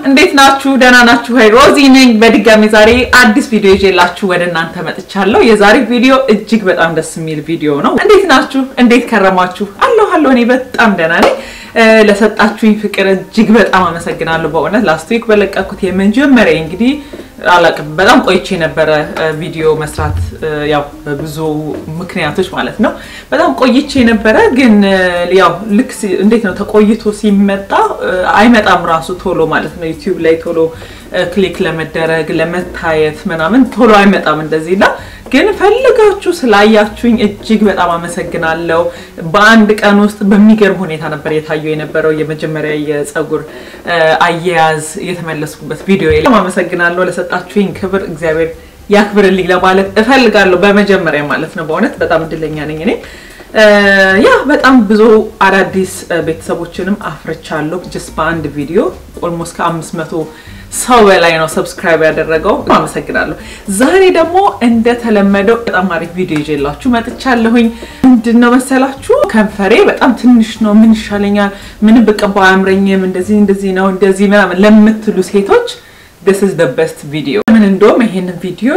እንዴት ናችሁ? ደህና ናችሁ? ሀይ ሮዚ ነኝ። በድጋሚ ዛሬ አዲስ ቪዲዮ ይዤላችሁ ወደ እናንተ መጥቻለሁ። የዛሬ ቪዲዮ እጅግ በጣም ደስ የሚል ቪዲዮ ነው። እንዴት ናችሁ? እንዴት ከረማችሁ? አለሁ አለሁ። እኔ በጣም ደህና ነኝ። ለሰጣችሁኝ ፍቅር እጅግ በጣም አመሰግናለሁ። በእውነት ላስት ዊክ በለቀኩት የመጀመሪያ እንግዲህ አላቅም በጣም ቆይቼ የነበረ ቪዲዮ መስራት ያው በብዙ ምክንያቶች ማለት ነው። በጣም ቆይቼ ነበረ፣ ግን ያው ልክ እንዴት ነው ተቆይቶ ሲመጣ አይመጣም ራሱ ቶሎ ማለት ነው። ዩቲዩብ ላይ ቶሎ ክሊክ ለመደረግ ለመታየት ምናምን ቶሎ አይመጣም እንደዚህ እና ግን ፈልጋችሁ ስላያችሁኝ እጅግ በጣም አመሰግናለሁ። በአንድ ቀን ውስጥ በሚገርም ሁኔታ ነበር የታየው የነበረው የመጀመሪያ የፀጉር አያያዝ የተመለስኩበት ቪዲዮ። አመሰግናለሁ ለሰጣችሁኝ ክብር እግዚአብሔር ያክብርልኝ ለማለት እፈልጋለሁ። በመጀመሪያ ማለት ነው። በእውነት በጣም እድለኛ ነኝ እኔ ያ በጣም ብዙ አዳዲስ ቤተሰቦችንም አፍርቻለሁ ጅስ በአንድ ቪዲዮ ኦልሞስት ከአምስት መቶ ሰው በላይ ነው ሰብስክራይብ ያደረገው። አመሰግናለሁ። ዛሬ ደግሞ እንደተለመደው በጣም አሪፍ ቪዲዮ ይዤላችሁ መጥቻለሁኝ። ምንድን ነው መሰላችሁ ከንፈሬ በጣም ትንሽ ነው፣ ምን ይሻለኛል፣ ምን ብቀባው አያምረኝም፣ እንደዚህ እንደዚህ ነው እንደዚህ ምናምን ለምትሉ ሴቶች this is the best video ምን እንደውም ይሄንን ቪዲዮ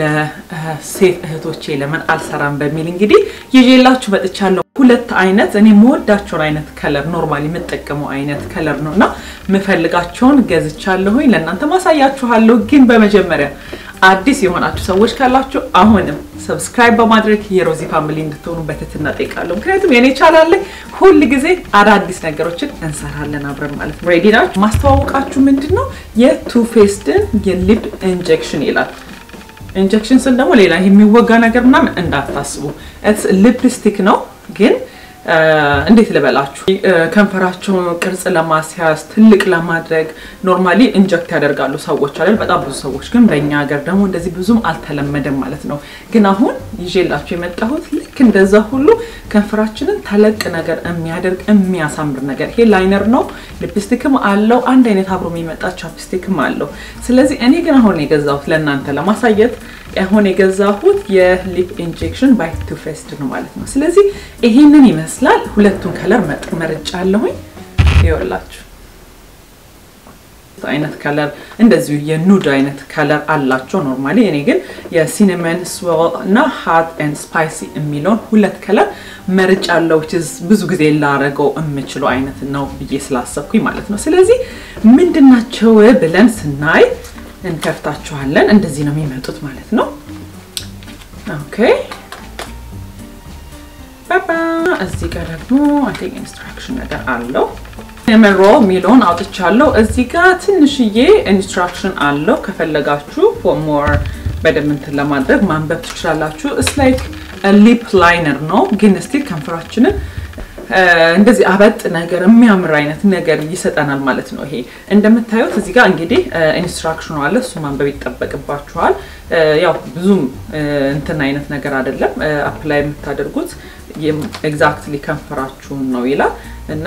ለሴት እህቶቼ ለምን አልሰራም በሚል እንግዲህ ይዤላችሁ መጥቻለሁ። ሁለት አይነት እኔ የምወዳቸውን አይነት ከለር ኖርማሊ የምጠቀመው አይነት ከለር ነው እና የምፈልጋቸውን ገዝቻለሁኝ ለእናንተ ማሳያችኋለሁ። ግን በመጀመሪያ አዲስ የሆናችሁ ሰዎች ካላችሁ አሁንም ሰብስክራይብ በማድረግ የሮዚ ፋሚሊ እንድትሆኑ በትህትና እጠይቃለሁ። ምክንያቱም የኔ ቻናል ላይ ሁል ጊዜ አዳዲስ ነገሮችን እንሰራለን አብረን ማለት ነው። ሬዲ ናችሁ? ማስተዋወቃችሁ ምንድን ነው የቱ ፌስድን የሊፕ ኢንጀክሽን ይላል። ኢንጀክሽን ስል ደግሞ ሌላ የሚወጋ ነገር ምናምን እንዳታስቡ። ሊፕስቲክ ነው ግን እንዴት ልበላችሁ ከንፈራቸውን ቅርጽ ለማስያዝ ትልቅ ለማድረግ ኖርማሊ ኢንጀክት ያደርጋሉ ሰዎች አይደል? በጣም ብዙ ሰዎች ግን በእኛ ሀገር ደግሞ እንደዚህ ብዙም አልተለመደም ማለት ነው። ግን አሁን ይዤላችሁ የመጣሁት ልክ እንደዛ ሁሉ ከንፈራችንን ተለቅ ነገር የሚያደርግ የሚያሳምር ነገር ይሄ ላይነር ነው። ሊፕስቲክም አለው አንድ አይነት አብሮ የሚመጣ ቻፕስቲክም አለው። ስለዚህ እኔ ግን አሁን የገዛሁት ለእናንተ ለማሳየት አሁን የገዛሁት የሊፕ ኢንጀክሽን ባይ ቱ ፌስድ ነው ማለት ነው። ስለዚህ ይሄንን ይመስላል። ሁለቱን ከለር መርጫ አለሁኝ። ይኸውላችሁ አይነት ከለር እንደዚሁ የኑድ አይነት ከለር አላቸው ኖርማሊ። እኔ ግን የሲነመን ስዌል እና ሃት ኤንድ ስፓይሲ የሚለውን ሁለት ከለር መርጫ አለው። ብዙ ጊዜ ላረገው የምችለው አይነት ነው ብዬ ስላሰብኩኝ ማለት ነው። ስለዚህ ምንድናቸው ብለን ስናይ እንከፍታችኋለን። እንደዚህ ነው የሚመጡት ማለት ነው። ኦኬ ባባ እዚህ ጋር ደግሞ አይ ቲንክ ኢንስትራክሽን ነገር አለው። ሲነመን ሮል የሚለውን አውጥቻለሁ። እዚህ ጋር ትንሽዬ ኢንስትራክሽን አለው። ከፈለጋችሁ ሞር በደንብ እንትን ለማድረግ ማንበብ ትችላላችሁ። እስ ላይክ ሊፕ ላይነር ነው፣ ግን ስቲል ከንፈራችንን እንደዚህ አበጥ ነገር የሚያምር አይነት ነገር ይሰጠናል ማለት ነው። ይሄ እንደምታዩት እዚህ ጋር እንግዲህ ኢንስትራክሽኑ አለ። እሱ ማንበብ ይጠበቅባችኋል። ያው ብዙም እንትን አይነት ነገር አይደለም። አፕላይ የምታደርጉት ኤግዛክትሊ ከንፈራችሁን ነው ይላል እና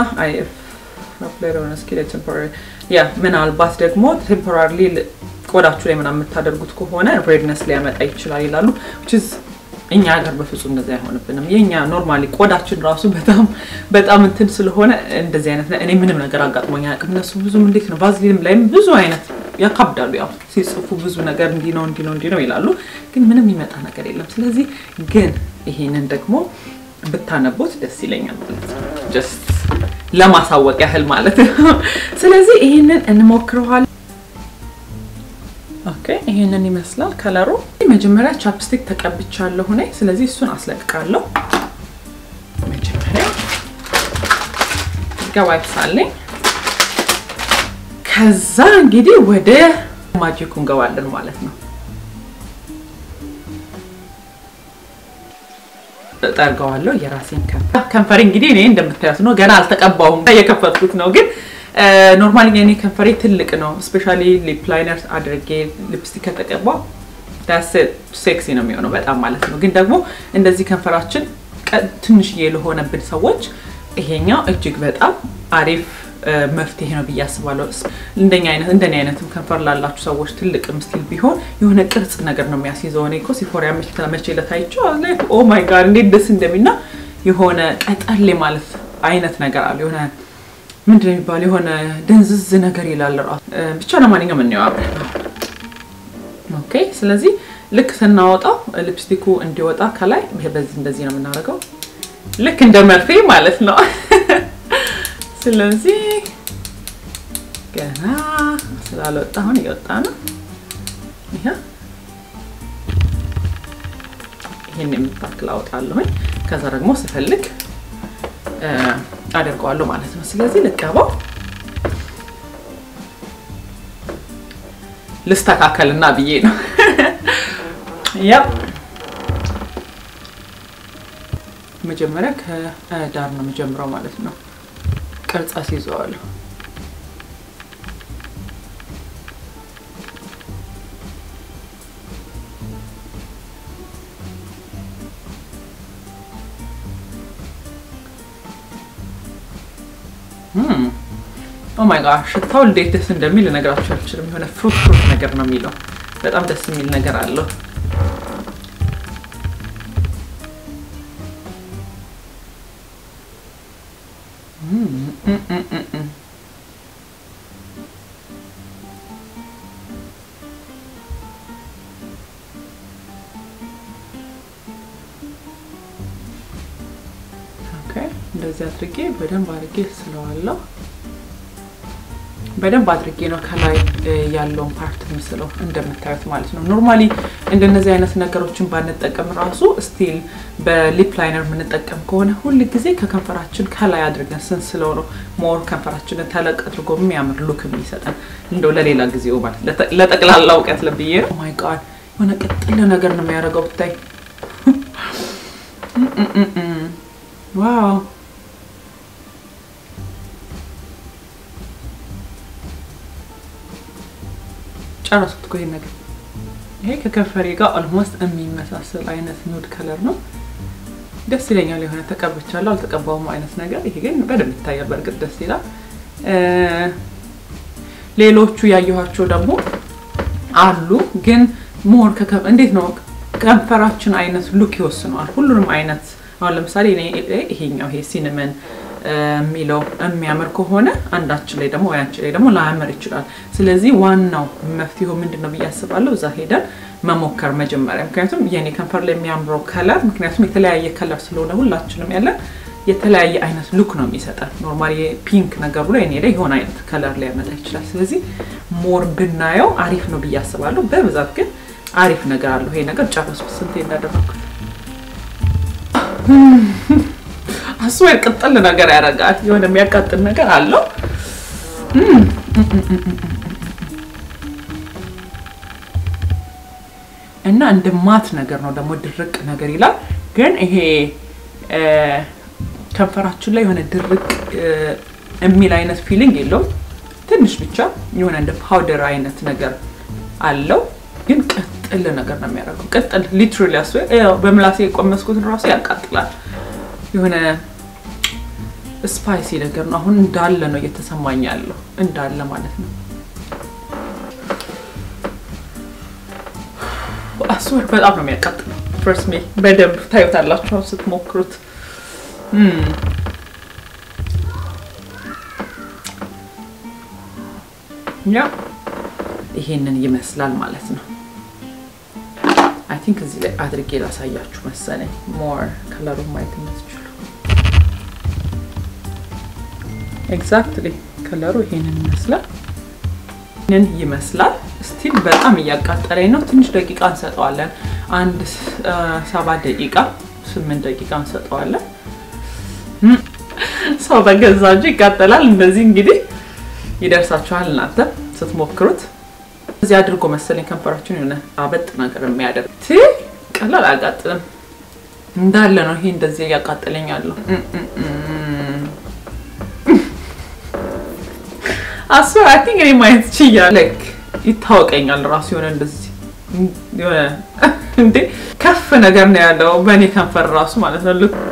ያ ምናልባት ደግሞ ቴምፖራሪ ቆዳችሁ ላይ ምናምን የምታደርጉት ከሆነ ሬድነስ ሊያመጣ ይችላል ይላሉ። እኛ ሀገር በፍጹም እንደዚህ አይሆንብንም። የኛ ኖርማሊ ቆዳችን ራሱ በጣም በጣም እንትን ስለሆነ እንደዚህ አይነት እኔ ምንም ነገር አጋጥሞኝ አያውቅም። እነሱ ብዙም እንዴት ነው ቫዝሊንም ላይም ብዙ አይነት ያካብዳሉ። ያው ሲጽፉ ብዙ ነገር እንዲህ ነው እንዲህ ነው እንዲህ ነው ይላሉ፣ ግን ምንም የሚመጣ ነገር የለም። ስለዚህ ግን ይሄንን ደግሞ ብታነቡት ደስ ይለኛል ማለት ነው። ጀስት ለማሳወቅ ያህል ማለት ነው። ስለዚህ ይሄንን እንሞክረዋል። ኦኬ ይሄንን ይመስላል ከለሩ። መጀመሪያ ቻፕስቲክ ተቀብቻለሁ እኔ። ስለዚህ እሱን አስለቅቃለሁ። መጀመሪያ እዚጋ ዋይፕስ አለኝ። ከዛ እንግዲህ ወደ ማጂኩ እንገባለን ማለት ነው። ጠርገዋለሁ የራሴን ከንፈር ከንፈሬ እንግዲህ እኔ እንደምታዩት ነው። ገና አልተቀባውም፣ እየከፈትኩት ነው ግን ኖርማሊ የኔ ከንፈሬ ትልቅ ነው። ስፔሻሊ ሊፕ ላይነር አድርጌ ሊፕስቲክ ከተቀባ ዳስ ሴክሲ ነው የሚሆነው በጣም ማለት ነው። ግን ደግሞ እንደዚህ ከንፈራችን ትንሽዬ ለሆነብን ሰዎች ይሄኛው እጅግ በጣም አሪፍ መፍትሄ ነው ብዬ አስባለሁ። እንደኛ አይነት እንደኔ አይነትም ከንፈር ላላችሁ ሰዎች ትልቅ ምስል ቢሆን የሆነ ቅርጽ ነገር ነው የሚያስይዘው። እኔ እኮ ሲፎሪያ መቼ ለታይቸው ኦ ማይ ጋድ እንዴት ደስ እንደሚና የሆነ ቀጠሌ ማለት አይነት ነገር አለ የሆነ ምንድን ነው የሚባለው የሆነ ድንዝዝ ነገር ይላል ራሱ ብቻ ለማንኛውም እንየው አብረን ኦኬ ስለዚህ ልክ ስናወጣው ሊፕስቲኩ እንዲወጣ ከላይ በዚህ እንደዚህ ነው የምናደርገው ልክ እንደ መርፌ ማለት ነው ስለዚህ ገና ስላልወጣ አሁን እየወጣ ነው ይሄ ይህን የምታክል አወጣለሁኝ ከዛ ደግሞ ስፈልግ አደርገዋለሁ ማለት ነው ስለዚህ ልቀባው ልስተካከልና ብዬ ነው ያ መጀመሪያ ከዳር ነው የምጀምረው ማለት ነው ቅርጽ አስይዘዋለሁ ኦ ማይ ጋድ ሽታው እንዴት ደስ እንደሚል ልነግራችሁ አልችልም። የሆነ ፍሩት ፍሩት ነገር ነው የሚለው። በጣም ደስ የሚል ነገር አለው። እንደዚህ አድርጌ በደንብ አድርጌ ስለዋለሁ። በደንብ አድርጌ ነው ከላይ ያለውን ፓርት ምስለው እንደምታዩት ማለት ነው። ኖርማሊ እንደነዚህ አይነት ነገሮችን ባንጠቀም ራሱ ስቲል በሊፕ ላይነር የምንጠቀም ከሆነ ሁል ጊዜ ከከንፈራችን ከላይ አድርገን ስንስለው ነው ሞር ከንፈራችንን ተለቅ አድርጎ የሚያምር ሉክ የሚሰጠን። እንደው ለሌላ ጊዜው ማለት ለጠቅላላ እውቀት ለብዬ ነው። ማይ ጋድ የሆነ ቅጥል ነገር ነው የሚያደርገው ብታይ። ዋው ጨረስኩት እኮ ይሄን ነገር። ይሄ ከከንፈሬ ጋር ኦልሞስት የሚመሳሰል አይነት ኑድ ከለር ነው። ደስ ይለኛል። የሆነ ተቀብቻለሁ አልተቀባውም አይነት ነገር። ይሄ ግን በደንብ ይታያል። በእርግጥ ደስ ይላል። ሌሎቹ ያየኋቸው ደግሞ አሉ፣ ግን ሞር እንዴት ነው ከንፈራችን አይነት ሉክ ይወስነዋል። ሁሉንም አይነት አሁን ለምሳሌ ይሄኛው ይሄ ሲንመን የሚለው የሚያምር ከሆነ አንዳችን ላይ ደግሞ ወይ አንቺ ላይ ደግሞ ላያምር ይችላል። ስለዚህ ዋናው መፍትሄው ምንድን ነው ብዬ አስባለሁ፣ እዛ ሄደን መሞከር መጀመሪያ። ምክንያቱም የኔ ከንፈር ላይ የሚያምረው ከለር ምክንያቱም የተለያየ ከለር ስለሆነ ሁላችንም ያለን የተለያየ አይነት ሉክ ነው የሚሰጠን። ኖርማሊ ፒንክ ነገሩ ላይ እኔ ላይ የሆነ አይነት ከለር ሊያመጣ ይችላል። ስለዚህ ሞር ብናየው አሪፍ ነው ብዬ አስባለሁ። በብዛት ግን አሪፍ ነገር አለው ይሄ ነገር። ጨረስኩት ስንቴ እንዳደረኩት አስዌር ቅጥል ነገር ያደርጋል። የሆነ የሚያቃጥል ነገር አለው። እና እንደ ማት ነገር ነው ደግሞ ድርቅ ነገር ይላል። ግን ይሄ ከንፈራችን ላይ የሆነ ድርቅ የሚል አይነት ፊሊንግ የለውም። ትንሽ ብቻ የሆነ እንደ ፓውደር አይነት ነገር አለው። ግን ቅጥል ነገር ነው የሚያደርገው። ቅጥል ሊትራሊ አስዌር በምላሴ የቆመስኩትን ራሱ ያቃጥላል። የሆነ ስፓይሲ ነገር ነው። አሁን እንዳለ ነው እየተሰማኝ ያለው እንዳለ ማለት ነው። አስወር በጣም ነው የሚያቃጥለው። ፍርስ ሜ በደንብ ታዩታላችሁ ስትሞክሩት። ያ ይሄንን ይመስላል ማለት ነው። አይ ቲንክ እዚህ ላይ አድርጌ ላሳያችሁ መሰለኝ ሞር ከለሩን ማየት የምትችሉ ኤግዛክትሊ ከለሩ ይሄንን ይመስላል። ይሄንን ይመስላል። ስቲል በጣም እያቃጠለኝ ነው። ትንሽ ደቂቃ እንሰጠዋለን። አንድ ሰባት ደቂቃ ስምንት ደቂቃ እንሰጠዋለን። ሰው በገዛ እጁ ይቃጠላል። እንደዚህ እንግዲህ ይደርሳችኋል እናንተ ስትሞክሩት። እዚህ አድርጎ መሰለኝ ከንፈራችን የሆነ አበጥ ነገር የሚያደርግ ቀላል አያቃጥልም። እንዳለ ነው ይሄ እንደዚህ እያቃጠለኝ ያለው አስበ አይ ቲንክ እኔ ማየት ችያለሁ። ይታወቀኛል ራሱ የሆነ እንደዚህ የሆነ እንዴ ከፍ ነገር ነው ያለው በእኔ ከንፈር ራሱ ማለት ነው። ልክ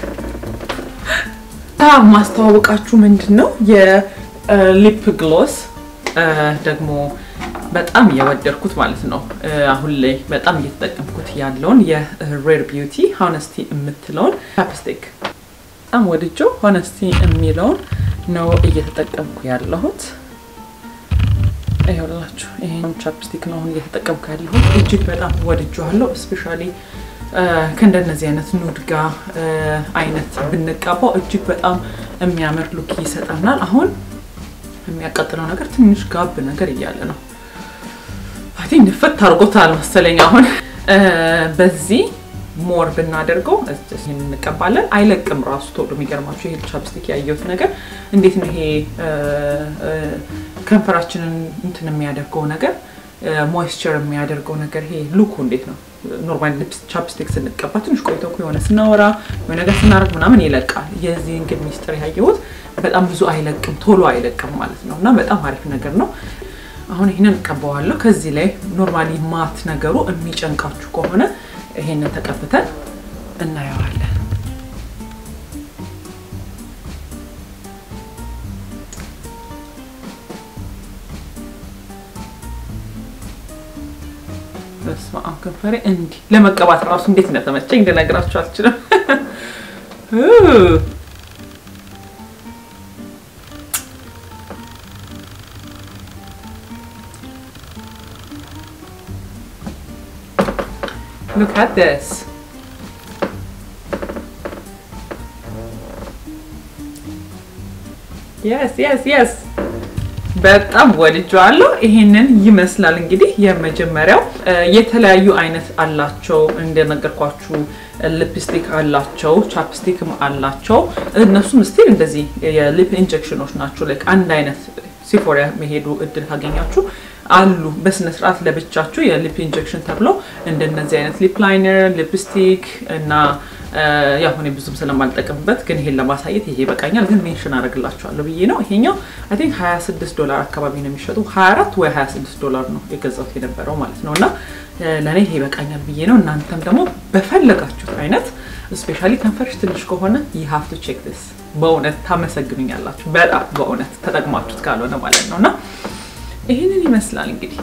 ማስተዋወቃችሁ ምንድን ነው የሊፕ ግሎስ ደግሞ በጣም የወደድኩት ማለት ነው። አሁን ላይ በጣም እየተጠቀምኩት ያለውን የሬር ቢዩቲ ሆነስቲ የምትለውን ቻፕስቲክ በጣም ወድጆ ሆነስቲ የሚለውን ነው እየተጠቀምኩ ያለሁት። ይኸውላችሁ ይሄን ቻፕስቲክ ነው አሁን እየተጠቀምኩ ያለሁት። እጅግ በጣም ወድጄዋለሁ። እስፔሻሊ ከእንደነዚህ አይነት ኑድ ጋ አይነት ብንቀባው እጅግ በጣም የሚያምር ሉክ ይሰጠናል። አሁን የሚያቃጥለው ነገር ትንሽ ጋብ ነገር እያለ ነው። አይ ቲንክ ንፍት አድርጎታል መሰለኝ። አሁን በዚህ ሞር ብናደርገው ይህን እንቀባለን። አይለቅም ራሱ ቶሎ። የሚገርማችሁ ይሄ ቻፕስቲክ ያየሁት ነገር እንዴት ነው ይሄ ከንፈራችንን እንትን የሚያደርገው ነገር ሞይስቸር የሚያደርገው ነገር ይሄ ሉኩ እንዴት ነው? ኖርማል ሊፕስ ቻፕስቲክ ስንቀባ ትንሽ ቆይቶ የሆነ ስናወራ የሆነ ነገር ስናደርግ ምናምን ይለቃል። የዚህን ግን ሚስጥር ያየሁት በጣም ብዙ አይለቅም፣ ቶሎ አይለቅም ማለት ነው እና በጣም አሪፍ ነገር ነው። አሁን ይህንን እቀባዋለሁ። ከዚህ ላይ ኖርማሊ ማት ነገሩ የሚጨንቃችሁ ከሆነ ይሄንን ተቀብተን እናየዋለን። በስመ አብ ከንፈሬ እንዲህ ለመቀባት እራሱ እንዴት እንደተመቸኝ ልነግራችሁ አልችልም። Look at this. Yes, yes, yes. በጣም ወድጀዋለሁ። ይሄንን ይመስላል እንግዲህ የመጀመሪያው። የተለያዩ አይነት አላቸው እንደነገርኳችሁ፣ ሊፕስቲክ አላቸው፣ ቻፕስቲክም አላቸው። እነሱም ስቲል እንደዚህ የሊፕ ኢንጀክሽኖች ናቸው። ላይክ አንድ አይነት ሲፎሪያ መሄዱ እድል ካገኛችሁ አሉ በስነ ስርዓት ለብቻችሁ የሊፕ ኢንጀክሽን ተብሎ እንደነዚህ አይነት ሊፕ ላይነር፣ ሊፕስቲክ እና ያው እኔ ብዙም ስለማልጠቀምበት ግን ይሄን ለማሳየት ይሄ ይበቃኛል። ግን ሜንሽን አደርግላችኋለሁ ብዬ ነው። ይሄኛው አይ ቲንክ 26 ዶላር አካባቢ ነው የሚሸጡ 24 ወይ 26 ዶላር ነው የገዛሁት የነበረው ማለት ነው። እና ለእኔ ይሄ ይበቃኛል ብዬ ነው። እናንተም ደግሞ በፈለጋችሁት አይነት ስፔሻሊ ከንፈርሽ ትንሽ ከሆነ you have to check this በእውነት ታመሰግኑኛላችሁ። በጣም በእውነት ተጠቅማችሁት ካልሆነ ማለት ነው እና ይህንን ይመስላል እንግዲህ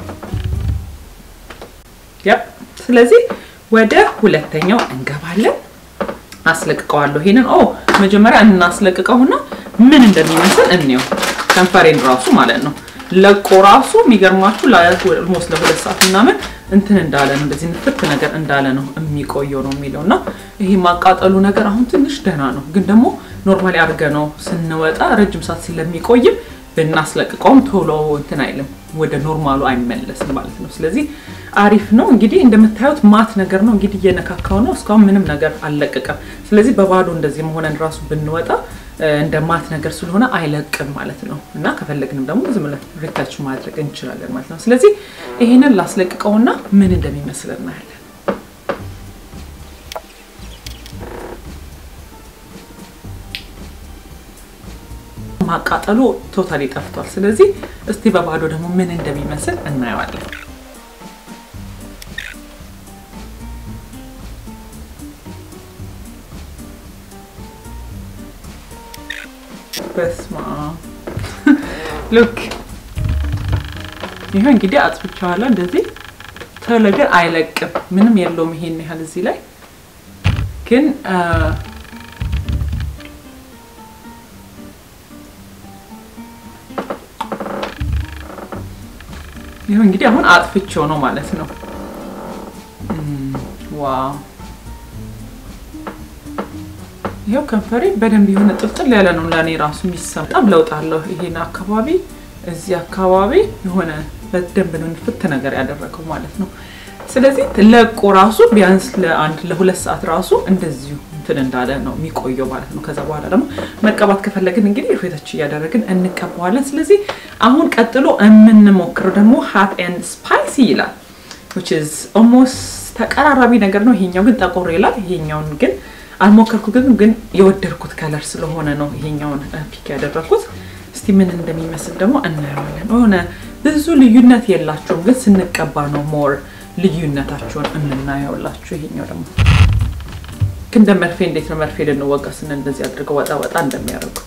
ያ ስለዚህ ወደ ሁለተኛው እንገባለን። አስለቅቀዋለሁ። ይሄንን ኦ መጀመሪያ እናስለቅቀውና ምን እንደሚመስል እንየው። ከንፈሬን ራሱ ማለት ነው ለቆ ራሱ የሚገርማችሁ ኦልሞስት ለሁለት ሰዓት ምናምን እንትን እንዳለ ነው እንደዚህ ንፍት ነገር እንዳለ ነው የሚቆየው ነው የሚለው እና ይሄ ማቃጠሉ ነገር አሁን ትንሽ ደህና ነው፣ ግን ደግሞ ኖርማሊ አድርገ ነው ስንወጣ ረጅም ሰዓት ስለሚቆይም ብናስለቅቀውም ቶሎ እንትን አይልም ወደ ኖርማሉ አይመለስም ማለት ነው። ስለዚህ አሪፍ ነው። እንግዲህ እንደምታዩት ማት ነገር ነው እንግዲህ እየነካካው ነው። እስካሁን ምንም ነገር አልለቀቀም። ስለዚህ በባዶ እንደዚህ መሆነን ራሱ ብንወጣ እንደ ማት ነገር ስለሆነ አይለቅም ማለት ነው እና ከፈለግንም ደግሞ ዝም ብለን ሪታች ማድረግ እንችላለን ማለት ነው። ስለዚህ ይሄንን ላስለቅቀውና ምን እንደሚመስል እናያለን። ማቃጠሉ ቶታሊ ጠፍቷል። ስለዚህ እስቲ በባዶ ደግሞ ምን እንደሚመስል እናየዋለን። በስማ ሉክ ይሄ እንግዲህ አጥፍቼዋለሁ። እንደዚህ ቶሎ ግን አይለቅም፣ ምንም የለውም። ይሄን ያህል እዚህ ላይ ግን ይሄው እንግዲህ አሁን አጥፍቼው ነው ማለት ነው። ዋው ይሄው ከንፈሬ በደንብ የሆነ ጥልጥል ያለ ነው ለእኔ ራሱ የሚሰማ በጣም ለውጥ አለው። ይሄን አካባቢ እዚህ አካባቢ የሆነ በደንብ ነው ንፍት ነገር ያደረገው ማለት ነው። ስለዚህ ለቆ ራሱ ቢያንስ ለአንድ ለሁለት ሰዓት ራሱ እንደዚሁ እንትን እንዳለ ነው የሚቆየው ማለት ነው። ከዛ በኋላ ደግሞ መቀባት ከፈለግን እንግዲህ ፌቶች እያደረግን እንቀባዋለን። ስለዚህ አሁን ቀጥሎ የምንሞክረው ደግሞ ሀት ኤንድ ስፓይሲ ይላል which is almost ተቀራራቢ ነገር ነው። ይሄኛው ግን ጠቆር ይላል። ይሄኛውን ግን አልሞከርኩትም፣ ግን የወደድኩት ከለር ስለሆነ ነው ይሄኛውን ፒክ ያደረኩት። እስቲ ምን እንደሚመስል ደግሞ እናየዋለን። የሆነ ብዙ ልዩነት የላቸውም፣ ግን ስንቀባ ነው ሞር ልዩነታቸውን የምናየውላችሁ። ይሄኛው ደግሞ እንደ መርፌ እንዴት ነው መርፌ ልንወጋ ስንል እንደዚህ አድርገው ወጣ ወጣ እንደሚያደርጉት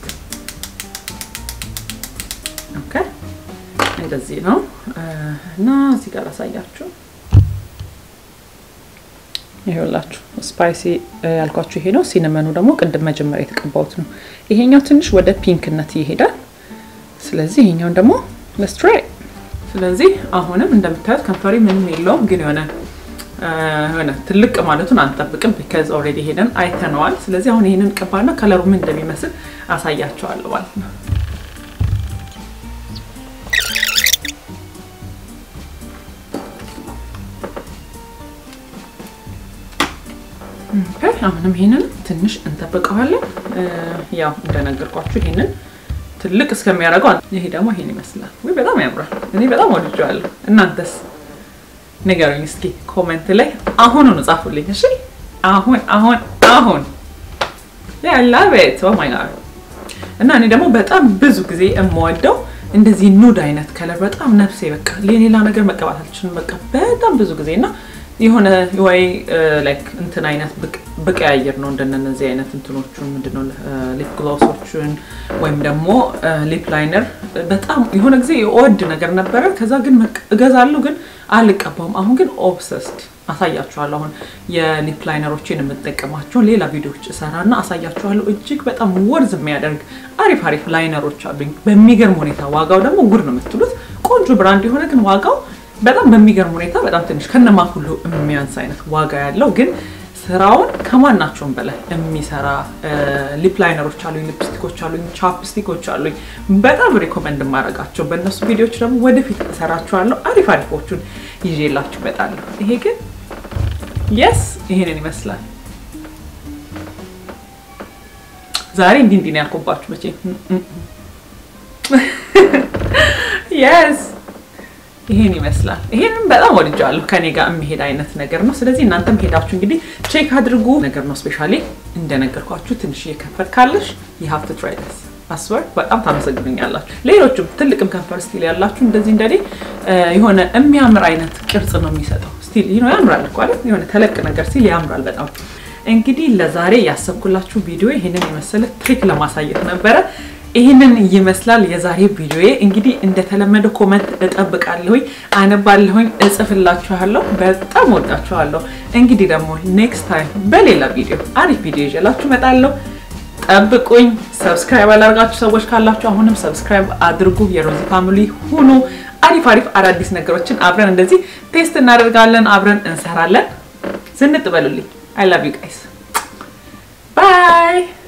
ኦኬ፣ እንደዚህ ነው እና እዚህ ጋር አሳያችሁ ይኸውላችሁ ስፓይሲ ያልኳችሁ ይሄ ነው። ሲነመኑ ደግሞ ቅድም መጀመሪያ የተቀባሁት ነው። ይሄኛው ትንሽ ወደ ፒንክነት ይሄዳል። ስለዚህ ይሄኛውን ደግሞ ለስትራይ ስለዚህ አሁንም እንደምታዩት ከንፈሪ ምንም የለውም፣ ግን የሆነ የሆነ ትልቅ ማለቱን አንጠብቅም። ቢካዝ ኦልሬዲ ሄደን አይተነዋል። ስለዚህ አሁን ይሄንን ቀባና ከለሩ ምን እንደሚመስል አሳያቸዋለሁ ማለት ነው። አሁንም ይሄንን ትንሽ እንጠብቀዋለን። ያው እንደነገርኳችሁ ይሄንን ትልቅ እስከሚያደርገው ይሄ ደግሞ ይሄን ይመስላል። ወይ በጣም ያምራል። እኔ በጣም ወድጄዋለሁ። እናንተስ ንገሩኝ እስኪ ኮሜንት ላይ አሁኑኑ ጻፉልኝ። እሺ አሁን አሁን አሁን ያላ ቤት ኦ ማይ ጋድ እና እኔ ደግሞ በጣም ብዙ ጊዜ የምወደው እንደዚህ ኑድ አይነት ከለር በጣም ነፍሴ በቃ ሌላ ነገር መቀባት አልችልም። በቃ በጣም ብዙ ጊዜ እና የሆነ ወይ ላይክ እንትን አይነት ብቀያየር ነው እንደነዚህ አይነት እንትኖቹን ምንድነው ሊፕ ግሎሶቹን ወይም ደግሞ ሊፕ ላይነር በጣም የሆነ ጊዜ የወድ ነገር ነበረ። ከዛ ግን እገዛለሁ ግን አልቀባውም። አሁን ግን ኦብሰስድ አሳያችኋለሁ። አሁን የሊፕ ላይነሮችን የምጠቀማቸውን ሌላ ቪዲዮዎች እሰራና አሳያችኋለሁ። እጅግ በጣም ወርዝ የሚያደርግ አሪፍ አሪፍ ላይነሮች አሉኝ በሚገርም ሁኔታ። ዋጋው ደግሞ ጉድ ነው የምትሉት። ቆንጆ ብራንድ የሆነ ግን ዋጋው በጣም በሚገርም ሁኔታ በጣም ትንሽ ከነማ ሁሉ የሚያንስ አይነት ዋጋ ያለው ግን ስራውን ከማናቸውም በላይ የሚሰራ ሊፕ ላይነሮች አሉኝ፣ ሊፕስቲኮች አሉኝ፣ ቻፕስቲኮች አሉኝ። በጣም ሪኮመንድ የማደርጋቸው በእነሱ ቪዲዮዎች ደግሞ ወደፊት እሰራችኋለሁ። አሪፍ አሪፎቹን ይዤላችሁ እመጣለሁ። ይሄ ግን የስ ይሄንን ይመስላል። ዛሬ እንዲህ እንዲህ ነው ያልኩባችሁ መቼ የስ ይሄን ይመስላል። ይሄንን በጣም ወድጃለሁ። ከኔ ጋር የሚሄድ አይነት ነገር ነው። ስለዚህ እናንተም ሄዳችሁ እንግዲህ ቼክ አድርጉ ነገር ነው። ስፔሻሊ እንደነገርኳችሁ ትንሽ እየከፈት ካለሽ የሀፍት ትራይደስ አስበር በጣም ታመሰግኑኛላችሁ። ሌሎችም ትልቅም ከንፈር ስቲል ያላችሁ እንደዚህ እንደኔ የሆነ የሚያምር አይነት ቅርጽ ነው የሚሰጠው። ስቲል ይኖ ያምራል እኮ አይደል? የሆነ ተለቅ ነገር ሲል ያምራል በጣም። እንግዲህ ለዛሬ ያሰብኩላችሁ ቪዲዮ ይሄንን የመሰለ ትሪክ ለማሳየት ነበረ። ይህንን ይመስላል የዛሬ ቪዲዮዬ። እንግዲህ እንደተለመደው ኮመንት እጠብቃለሁኝ፣ አነባለሁኝ፣ እጽፍላችኋለሁ። በጣም ወዳችኋለሁ። እንግዲህ ደግሞ ኔክስት ታይም በሌላ ቪዲዮ አሪፍ ቪዲዮ ይዤላችሁ እመጣለሁ። ጠብቁኝ። ሰብስክራይብ ያላደርጋችሁ ሰዎች ካላችሁ አሁንም ሰብስክራይብ አድርጉ። የሮዚ ፋሚሊ ሁኑ። አሪፍ አሪፍ አዳዲስ ነገሮችን አብረን እንደዚህ ቴስት እናደርጋለን፣ አብረን እንሰራለን። ዝንጥ በሉልኝ። አይ ላቭ ዩ ጋይስ ባይ